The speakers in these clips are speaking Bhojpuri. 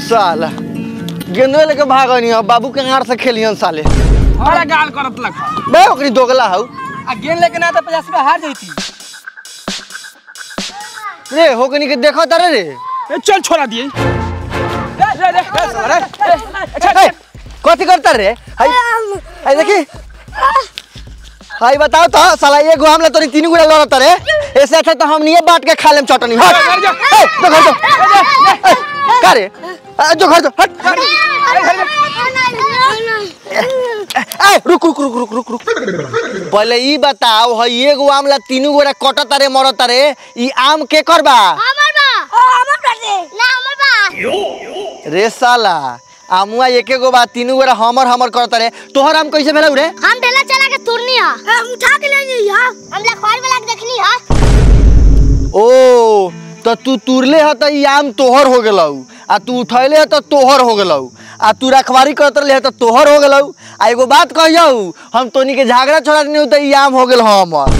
साला गेंदवे लेके भागनी अब बाबू के आड़ से खेलियन साले बड़ा गाल करत लख बे ओकरी दोगला हौ आ गेंद लेके ना तो पचास रुपया हार जैती रे होकनी के देखो तारे रे ए, चल छोड़ा दिए रे, रे, रे, रे, साला, रे, रे, ए, कथी करता रे हाय हाय देखी हाय बताओ तो साला एगो हमला तोरी तीन गुड़ा लड़ता रे ऐसे अच्छा तो हम नहीं बांट के खा लेम चटनी हट घर जा। ए, जो घर जो ए, का रे आ, जो घर जो हट ए, रुक रुक रुक रुक रुक रुक पहले ई बताओ हई एगो आमला तीनू गोरा कटता रे मरता रे ई आम के करबा हमर बा ओ हमर बा रे ना हमर बा रे साला आमुआ एके गो बा तीनू गोरा हमर हमर करता रे तोहर आम कैसे भेलौ रे हम ढेला चला के तुरनी हा हम उठा के ले गई हा हम लखवार वाला के देखनी हा ओ तो तू तुरले ह त ई आम तोहर हो गेलौ आ तू उठैले ह त तोहर हो गेलौ आ तू रखवारी करत रहे ह त तोहर हो गेलौ आ एगो बात कहियौ हम तोनी के झगड़ा छोड़ा नहीं त ई आम हो गेल हमर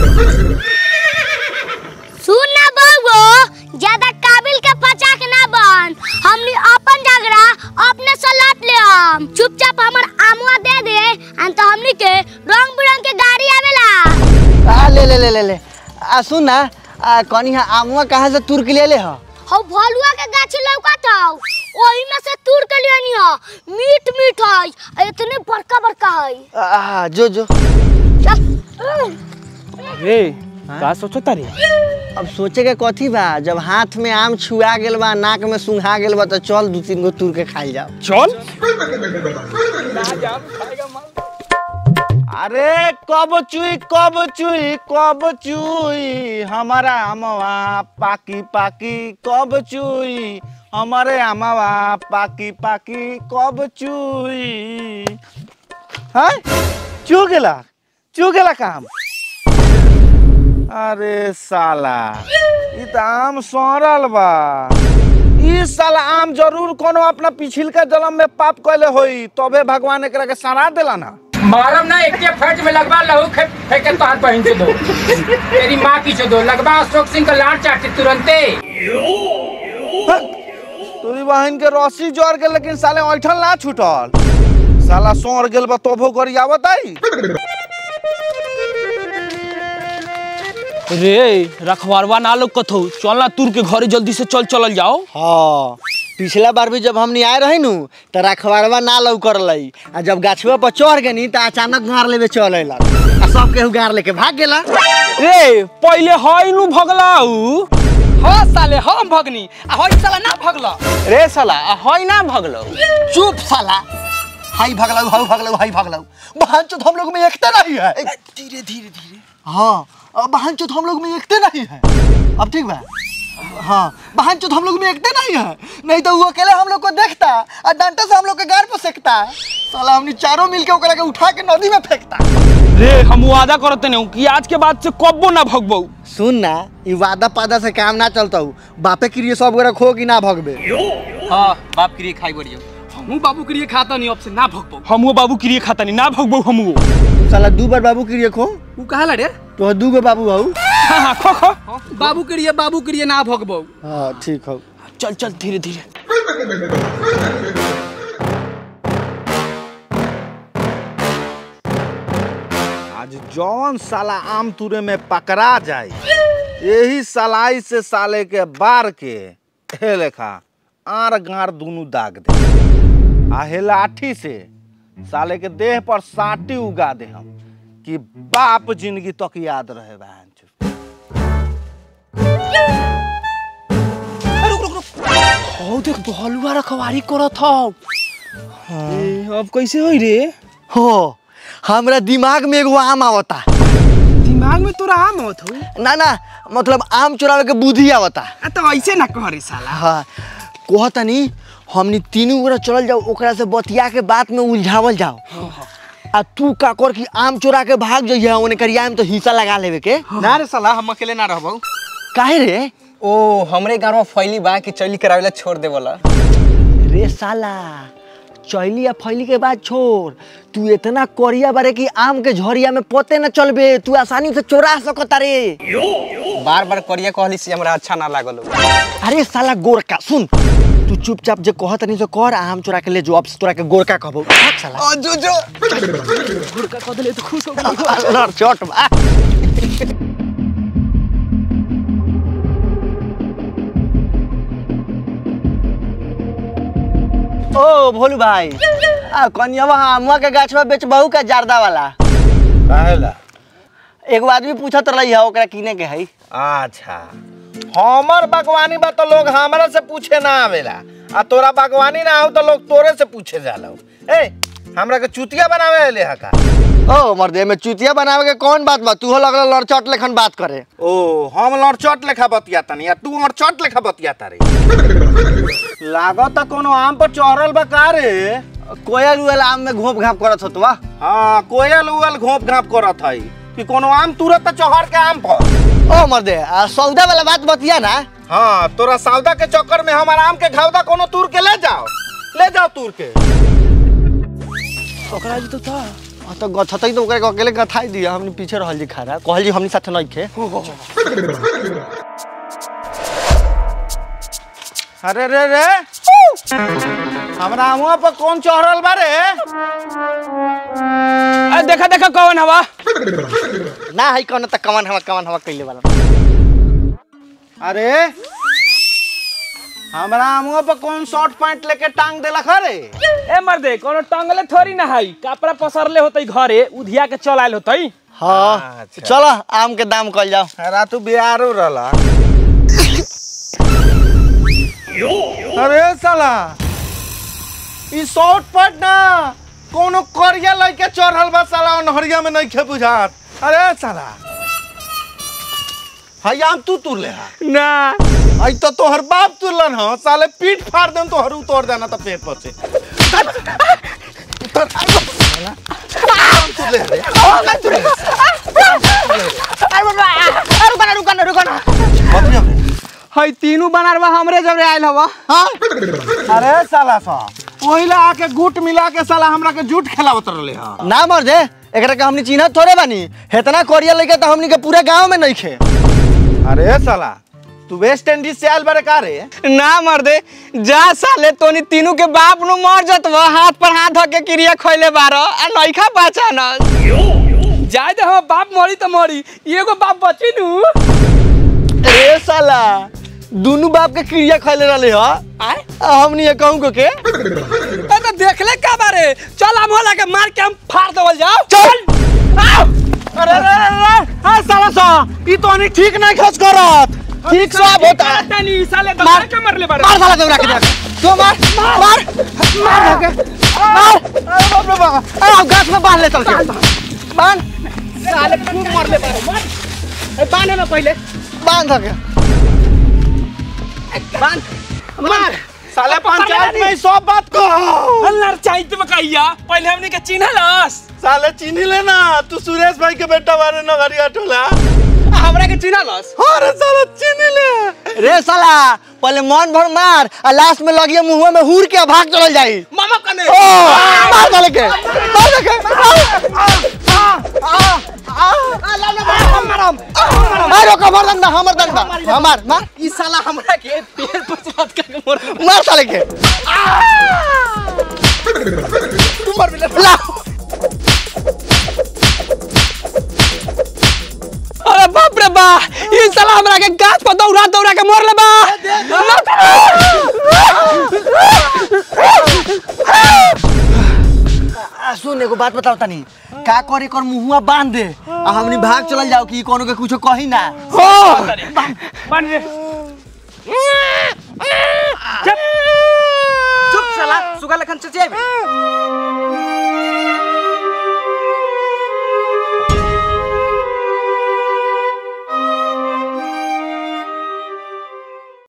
सुन ना बउगो ज्यादा काबिल के पचाक ना बन हमनी अपन झगड़ा अपने से लट ले हम चुपचाप हमर आमुआ दे दे अन तो हमनी के रंग बिरंग के गाड़ी आवेला आ ले ले ले ले ले आ सुन ना आ कनी हा आमुआ कहाँ से तुर के ले ले ह हौ भलुआ के गाछी लौकत हौ ओही में से तूर के लियानी ह मीठ मीठ है आ इतने बड़का बड़का है आ जो जो रे का सोचता रे अब सोचे के कथी बा जब हाथ में आम छुआ गेल बा नाक में सुंघा गेल बा तो चल दू तीन गो तुर के खाई जाओ चल अरे कब चुई कब चुई कब चुई हमारा अमवा पाकी पाकी कब चुई हमारे अमवा पाकी पाकी कब चुई हाँ चू गेला चू गेला काम अरे साला ई त आम सड़ल बा ई साला आम जरूर कोनो अपना पिछिलका जन्म में पाप कैले होई तबे भगवान एकरा के सरा देला ना मारम ना एक फट में लगवा लहू खे- फेंके तो हाथ बहन से दो तेरी माँ की से दो लगवा अशोक सिंह का लाट चाटे तुरंते तोरी बहन के रस्सी जड़ के लेकिन साले ऐठन ना छूटल साला सौर गेल बा तोभो करी आवत आई रे रखवारवा ना लोग कथो चल ना तुर के घरे जल्दी से चल चलल जाओ हाँ पिछला बार भी जब हमनी आए रही नु तो रखवारवा ना लौ कर लई आ जब गाछुआ पर चढ़ गनी तो अचानक गार लेवे चल अइला आ सब केहू गार लेके भाग गेला रे पहले हई नु भगलाऊ हाँ साले हम भगनी आ हई साला ना भगला रे साला आ हई ना भगलो चुप साला हाई भगलाऊ हाउ भगलाऊ हाई भगलाऊ बहन चोत हम लोग में एकता नहीं है धीरे धीरे धीरे हाँ अब बहन चोत हम लोग में एकते नहीं है अब ठीक बा हाँ बहन चोत हम लोग में एकते नहीं है नहीं तो वो अकेले हम लोग को देखता और डंडा से हम लोग के गार पर सेकता साला हमनी चारों मिल के ओकरा के उठा के नदी में फेंकता रे हम वादा करते नहीं कि आज के बाद से कब्बो ना भगबो सुन ना ई वादा पादा से काम ना चलता हूँ बापे के लिए सब गोरा खो कि ना भगबे हाँ बाप के लिए खाई बढ़ियो हमू बाबू के लिए खाता नहीं अब से ना भगबो हमू बाबू के लिए खाता नहीं ना भगबो हमू तू साला दू बार बाबू के लिए खो उ कहा ला रे तो दू गो बाबू हऊ हाँ हाँ खो खो बाबू के लिए बाबू के लिए ना भगबो हाँ ठीक हौ चल चल धीरे धीरे आज जौन साला आम तुरे में पकड़ा जाए यही सलाई से साले के बार के हे लेखा आर गार दुनू दाग दे आ हे लाठी से साले के देह पर साटी उगा दे हम कि बाप जिंदगी तक याद रहे बहन चो। हो देख बहलुआ रखवारी करत हौ ए, अब कैसे होई रे हो हमरा दिमाग में एगो आम आवता दिमाग में तोरा आम होत हो ना ना मतलब आम चुरावे के बुद्धि आवता आ तो ऐसे ना कह रे साला हाँ कहतनी हमनी तीनों गोरा चलल जाओ ओकरा से बतिया के बात में उलझावल जाओ आ तू का कर कि आम चोरा के भाग जइहे ओने करिया में तो हिस्सा लगा लेवे के ना रे साला हम अकेले ना रहबो काहे रे ओ हमरे गांव में फैली बा कि चली करावेला छोड़ दे वाला रे साला चैली या फैली के बाद छोड़ तू इतना करिया बारे कि आम के झोरिया में पोते न चलबे तू आसानी से चोरा सकता रे बार बार करिया कहली से हमरा अच्छा ना लागल हो। अरे साला गोरका सुन तू चुपचाप जे कहत नहीं तो कर आ हम चोरा के ले जो अब से तोरा के गोरका कहबो भाग साला ओ जो जो गोरका कह देले तो खुश हो लड़ चोट बा ओ भोलू भाई आ कनियावा आमुआ के गाछवा बेचबहू का जारदा वाला काहेला एगो आदमी पूछत रही है ओकरा किने के है अच्छा हमर बागवानी बा तो लोग हमरा से पूछे ना आवेला आ तोरा बागवानी ना हो तो लोग तोरे से पूछे जाला ए हमरा के चुतिया बनावे आले हा का ओ मर्दे में चुतिया बनावे के कौन बात बा तू हो लगल लड़चट लेखन बात करे ओ हम लड़चट लेखा बतिया तनी आ तू लड़चट लेखा बतिया तारे लागत कोनो आम पर चढ़ल बा का रे कोयल उयल आम में घोप घाप करत होत बा हाँ कोयल उयल घोप घाप करत हई कि कोनो आम तुरत चढ़ के आम पर ओ मर्दे आ सौदा वाला बात बतिया ना हाँ तोरा सौदा के चक्कर में हमार आम के घावदा कोनो तूर के ले जाओ ले जाओ तूर के ओकरा जी तो था आ तो गथतई तो ओकरा के अकेले गथाई दिया हमनी पीछे रहल जी खड़ा कहल जी हमनी साथे नहीं खे अरे रे रे हमरा आमुआ पर कौन चढ़ल बा रे आ देखा देखा कौन हवा ना है कौन त कमान हवा कमान हवा कइले वाला अरे हमरा आमुआ पर कौन शॉर्ट पैंट लेके टांग देला खरे ए मर्दे कोनो टंगले थोड़ी ना हई कपड़ा पसरले होतई घरे उधिया के चल आइल होतई हाँ अच्छा। चलो आम के दाम कल जाओ अरे तू बिहारो रहला अरे साला ई शॉर्ट पैंट ना कोनो करिया लइके चढ़ल बा साला नहरिया में नहीं खे बुझात अरे साला हई आम तू तुर ले हा ना आई तो तोहर बाप तुरलन हो साले पीठ फाड़ देम तोहर उतोड़ देना तो पेट पर से हई तीनों बनारवा हमरे जबरे आइल हवा अरे साला सा ओहिला आके गुट मिला के साला हमरा के झूठ खिलावत रहले हा ना मर दे एकरा के हमनी चिन्हत थोड़े बानी हेतना कोरिया लेके तो हमनी के पूरे गांव में नहीं खे अरे साला तू वेस्ट इंडीज से आयल बारे का रे ना मर्दे जा साले तोनी तीनों के बाप नु मर जतवा हाथ पर हाथ धके क्रिया खइले बारो आ नइखा पहचान जाय दे हम बाप मरी त मरी एगो बाप बची नु ए साला दोनों बाप के क्रिया खैले रहले ह आय आ हमनी ये कहूं को के ए तो देखले का बारे चल हम होला के मार के हम फाड़ देवल जाओ चल आओ अरे अरे अरे हां साला सा ई तो नहीं ठीक नहीं खर्च करत ठीक सब होता तनी साले दबाए के मरले बारे मार साला दौड़ा के देख तो मार मार मार के मार अरे बाप रे बाप अरे गाछ में बांध ले चल के बांध साले खूब मरले बारे मार ए बांधे में पहले बांध के बांध मार साले पंचायत में ई सब बात कहो अल्लाह चाहिए में कहिया पहले हमने के चिन्हलस साले चिन्ह लेना तू सुरेश भाई के बेटा बारे नगरिया टोला हमरा के चिन्हलस अरे साला चिन्ह ले रे साला पहले मन भर मार आ लास्ट में लगिए मुंह में हुर के भाग चल जाई मामा कने ओ मार साले के मार के मारो कमर दंडा हमर दंडा हमार मार ई साला हमरा के पेड़ पर चढ़ के मरले मार साले के तू मर बिले ला अरे बाप रे बा ई साला हमरा के गाछ पर दौड़ा दौड़ा के मरले बा आ, सुन एगो बात बताओ तनी का करे कर मुहुआ बांध दे आ हमनी भाग चलल जाओ कि कोनो के कुछो कही ना बन रे चुप चुप साला सुगा लखन चचे